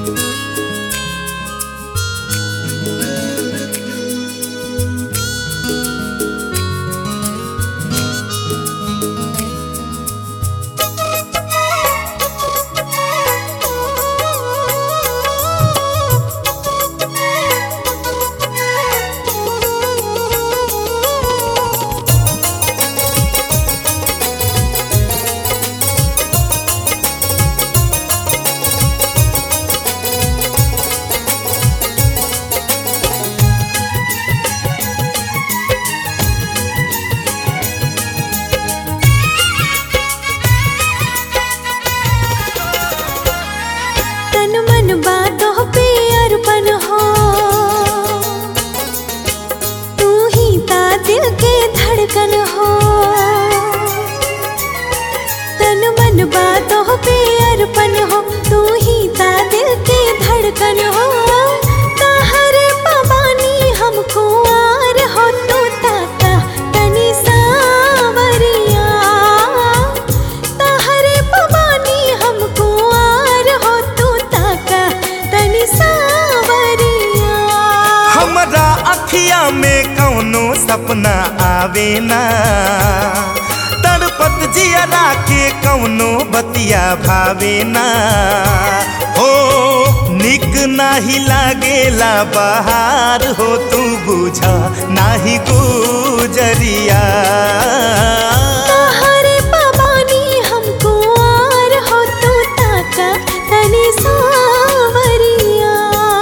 तन मन बातों पे अर्पण हो तू ही ता दिल के धड़कन हो तन मन बातों पे अर्पण हो तू ही ता दिल के धड़कन हो ताहरे पवानी हमको आर हो तू ताता तनी सावरिया ताहरे पवानी हमको आर हो तू ताका तनी सावरिया हमरा अखिया में कौनो सपना आवे ना तड़पत जियरा के कौनो बतिया भावे ना हो निक नाही लागेला बहार हो तू बुझा नाही गुजरिया ताहरे पवानी हमको आर हो तू ताका तनी सावरिया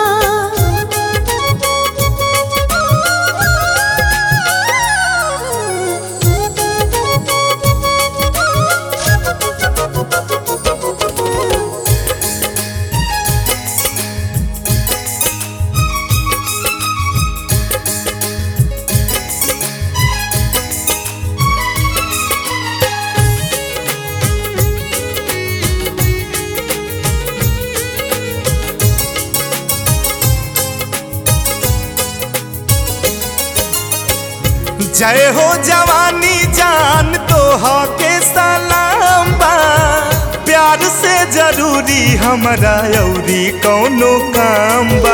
जय हो जवानी जान तो के सलाम बा प्यार से जरूरी हमरा अउरी कौनो काम बा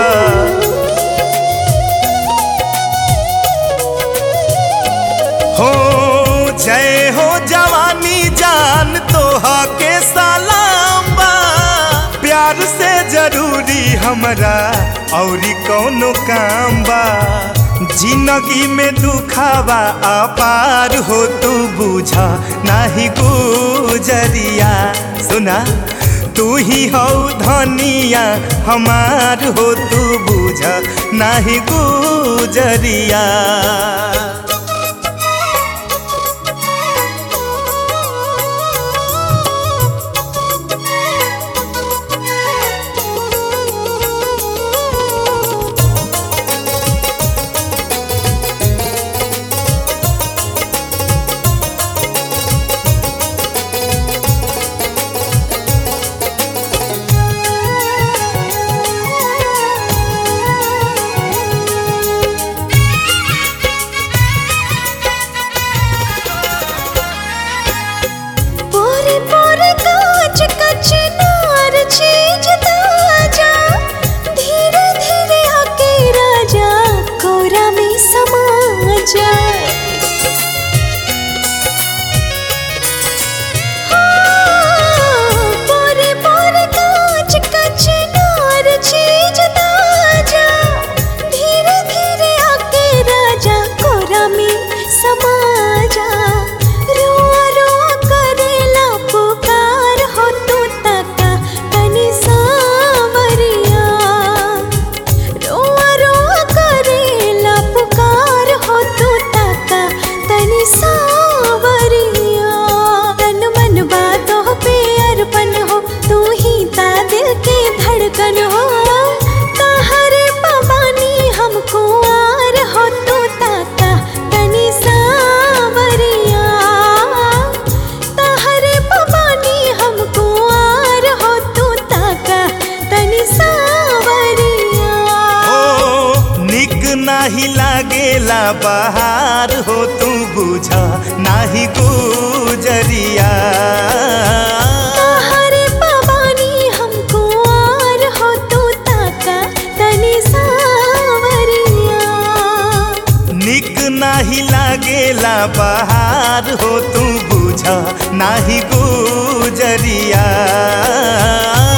हो जय हो जवानी जान तो के सलाम बा प्यार से जरूरी हमरा औरी कौनो काम बा जिंदगी में दुखावा अपार हो तू बुझा नाही गुजरिया सुना तू ही हो धनिया हमार हो तू बुझा नाही गुजरिया पोरे पोरे कांच कच नार चीज ताजा धीरे धीरे आके राजा कोरा में समा जा हाँ, पोरे पोरे कांच कच नार चीज ताजा धीरे धीरे आके राजा कोरा में समा जा रोआ रोआ करेला पुकार हो तू ताका तनी सावरिया रोआ रोआ करेला पुकार हो तू ताका तनी सावरिया तन मन बातों पे अर्पण हो तू ही ता दिल के धड़कन हो ताहरे पवानी हमको आर हो तू ताका तनी सावरिया ताहरे पवानी हमको आर हो तू ताका तनी सावरिया ओ निक नाही लागेला बहार हो तू बुझा नाही गुजरिया ताहरे पवानी हमको आर हो तू बहार हो तू बुझ नाही गुजरिया